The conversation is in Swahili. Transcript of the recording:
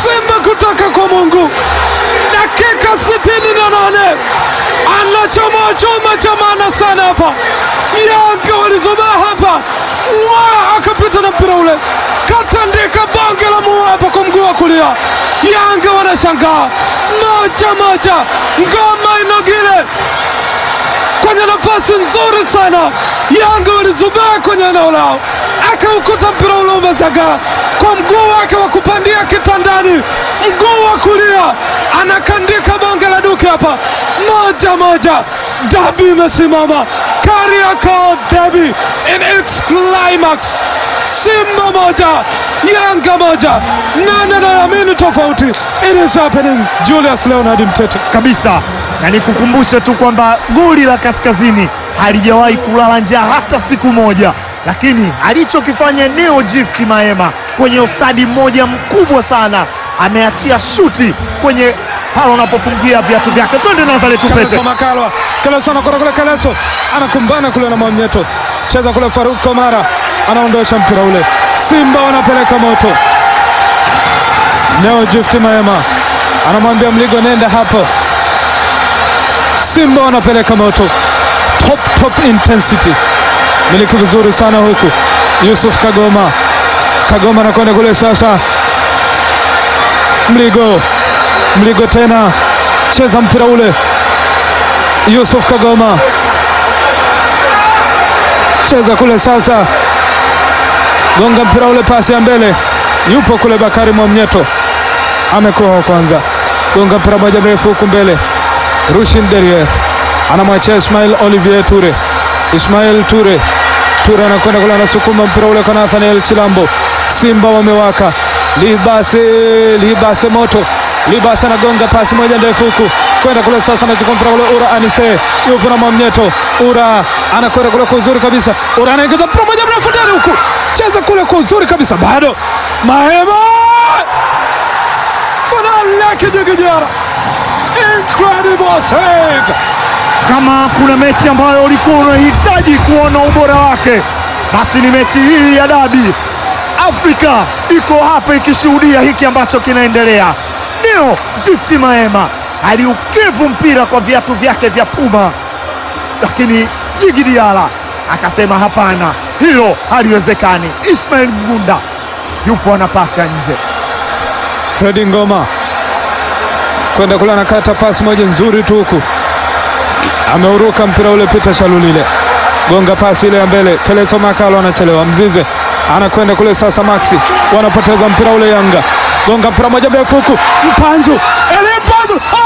Simba kutoka kwa Mungu, dakika sitini na nane anachomoa chuma cha maana sana hapa. Yanga walizobaa hapa, Mwaa akapita na mpira ule, katandika bonge la mua hapa kwa mguu wa kulia. Yanga wanashangaa moja moja, ngoma inogile kwenye nafasi nzuri sana. Yanga walizubaa kwenye eneo lao, akaukuta mpira ule umezagaa kwa mguu wake wa kupandia kitandani, mguu wa kulia anakandika bonge la duke hapa, moja moja. Dabi imesimama, Kariakoo Dabi in its climax. Simba moja Yanga moja, nani anayeamini tofauti? It is happening. Julius Leonard Mtete. kabisa na nikukumbushe tu kwamba goli la Kaskazini halijawahi kulala njaa hata siku moja, lakini alichokifanya Neo Gift Maema kwenye ustadi mmoja mkubwa sana, ameachia shuti kwenye pale unapofungia viatu vyake. Twende Nazareth Upete. Kaleso Makalwa, Kaleso anakwenda kule, Kaleso anakumbana kule na Mwamnyeto, cheza kule, Faruk Komara anaondosha mpira ule, Simba wanapeleka moto. Neo Gift Maema anamwambia Mligo, nenda hapo. Simba wanapeleka moto, top top intensity, miliki vizuri sana huku. Yusuf Kagoma, Kagoma anakwenda kule sasa, Mligo, Mligo tena cheza mpira ule Yusuf Kagoma cheza kule sasa, gonga mpira ule, pasi ya mbele, yupo kule Bakari Mwamnyeto, amekuwa wa kwanza, gonga mpira moja mrefu huku mbele, Rushin Derier anamwachia Ismail Olivier Ture, Ismail Ture, Ture anakwenda kule, anasukuma mpira ule kwa Nathaniel Chilambo. Simba wamewaka, Libase, Libase moto Libasa anagonga pasi moja ndefu huku kwenda kule sasa, anachukua mpira ule Ura Anise yupo na Mwamnyeto. Ura anakwenda kule kwa uzuri kabisa, Ura anaingiza mpira moja mrefu ndani huku, cheza kule kwa uzuri kabisa, bado Mahema fainali yake Jigijara, incredible save. Kama kuna mechi ambayo ulikuwa unahitaji kuona ubora wake, basi ni mechi hii ya dabi. Afrika iko hapa ikishuhudia hiki ambacho kinaendelea. Neo Gift Maema aliukevu mpira kwa viatu vyake vya Puma, lakini Jigi Diala akasema hapana, hilo haliwezekani. Ismail Mgunda yupo anapasha nje. Fredi Ngoma kwenda kule, anakata pasi moja nzuri tu huku, ameuruka mpira ule. Peter Shalulile gonga pasi ile ya mbele, Keleso Makalo anachelewa, Mzize anakwenda kule sasa, Maxi wanapoteza mpira ule, Yanga gonga mpira moja mrefu huku, Mpanzu Eli Mpanzu